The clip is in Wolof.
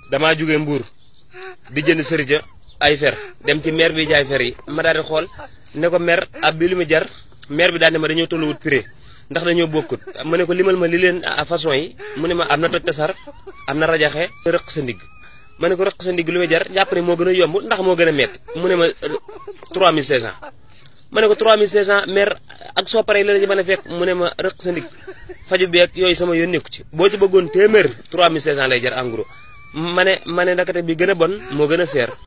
damaa jóge mbuur di jënd sërija ay fer dem ci maire bi jaay fer yi ma daal di xool ne ko maire ab bi lu mu jar maire bi daal ne ma dañoo tolluwut prix ndax dañoo bokkut ma ne ko limal ma li leen façon yi mu ne ma am na toj tasar am na rajaxe rëq sa ndigg ma ne ko rëq sa ndigg lu muy jar jàpp ne moo gën a yomb ndax moo gën a metti mu ne ma 3500 ma ne ko 3500 maire ak soo paree la la ci mën a fekk mu ne ma rëq sa ndigg faju beeg yooyu sama yoon nekku ci boo ci bëggoon téeméer 3500 lay jar en gros ma ne ma ne ndakate bi gën a bon moo gën a seer